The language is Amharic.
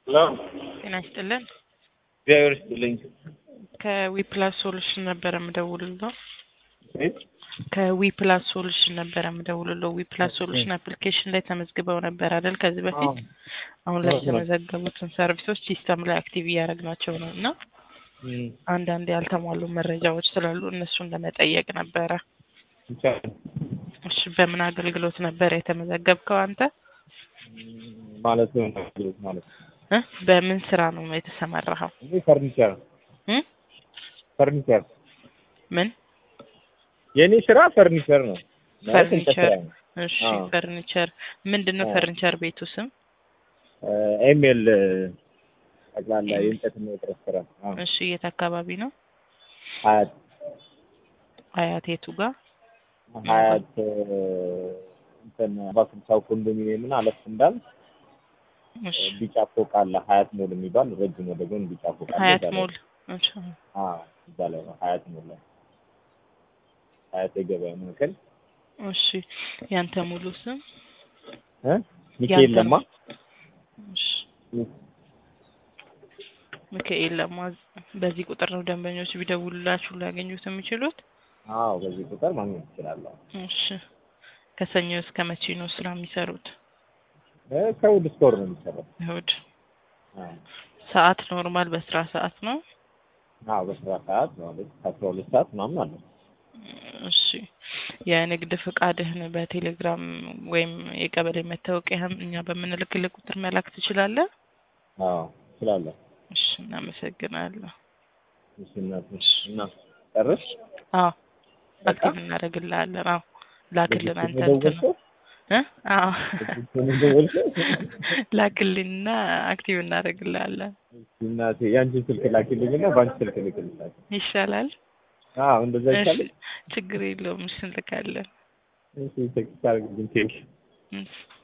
ሄሎ ጤና ይስጥልን። እግዚአብሔር ይስጥልኝ። ከዊፕላስ ሶሉሽን ነበረ የምደውልለው። ቤት ከዊፕላስ ሶሉሽን ነበረ የምደውልለው። ዊፕላስ ሶሉሽን አፕሊኬሽን ላይ ተመዝግበው ነበር አይደል? ከዚህ በፊት አሁን ላይ የተመዘገቡትን ሰርቪሶች ሲስተም ላይ አክቲቭ እያደረግናቸው ነው እና አንዳንድ ያልተሟሉ መረጃዎች ስላሉ እነሱን ለመጠየቅ ነበረ። እሺ፣ በምን አገልግሎት ነበረ የተመዘገብከው አንተ? ማለት ነው አገልግሎት ማለት እ በምን ስራ ነው የተሰማራኸው? እኔ ፈርኒቸር እ ፈርኒቸር ምን የእኔ ስራ ፈርኒቸር ነው። ማለት እንጨት ፈርኒቸር? ስራ ነው። እሺ፣ አዎ። ፈርኒቸር ምንድን ነው? አዎ። ፈርኒቸር ቤቱ ስም? ኤምኤል ጠቅላላ የእንጨትና የጥረት ስራ አዎ። እሺ፣ የት አካባቢ ነው? ሀያት አያት የቱ ጋር? ሀያት እንትን ባስልሳው ኮንዶሚኒየም እና አለፍ እንዳል እሺ፣ ቢጫ ፎቅ አለ ሀያት ሞል የሚባል ረጅም ወደ ጎን ቢጫ ፎቅ አለ። ሀያት እዛ ላይ- ሞል። እሺ፣ አዎ እዛ ላይ ነው ሀያት ሞል ላይ ሀያት የገበያ ማዕከል እሺ፣ ያንተ ሙሉ ስም? እ ሚካኤል ያንተ ለማ እሺ፣ ሚካኤል ለማ። በዚህ ቁጥር ነው ደንበኞች ቢደውሉላችሁ ሊያገኙት የሚችሉት? አዎ በዚህ ቁጥር ማግኘት ትችላለሁ። እሺ፣ ከሰኞ እስከ መቼ ነው ስራ የሚሰሩት? እ ከእሑድ እስከ ወር ነው የሚሰራው። እሑድ። አዎ ሰዓት ኖርማል በስራ ሰዓት ነው? አዎ በስራ ሰዓት ማለት ከአስራ ሁለት ሰዓት ምናምን አለ። እሺ የንግድ ፍቃድህን በቴሌግራም ወይም የቀበሌ መታወቂያህም እኛ በምንልክልህ ቁጥር መላክ ትችላለህ? አዎ እችላለሁ። እሺ እናመሰግናለሁ። እሺ እናት እና ጨርሽ አዎ በቃ? አክቲቭ እናደርግልሃለን። አዎ ላክልን አንተ በዚህ እንትን ደወልሽው? እ አዎ በዚህ ደወልሽው? ላክልንና አክቲቭ እናደርግልሃለን። እሺ እናቴ የአንቺን ስልክ ላኪልኝና በአንቺ ስልክ ልክልሻለሁ። ይሻላል? አዎ እንደዛ እሺ ይቻላል። ችግር የለውም። እሺ እንልካለን። እሺ ቴክስት አድርግልኝ ቴክ እሺ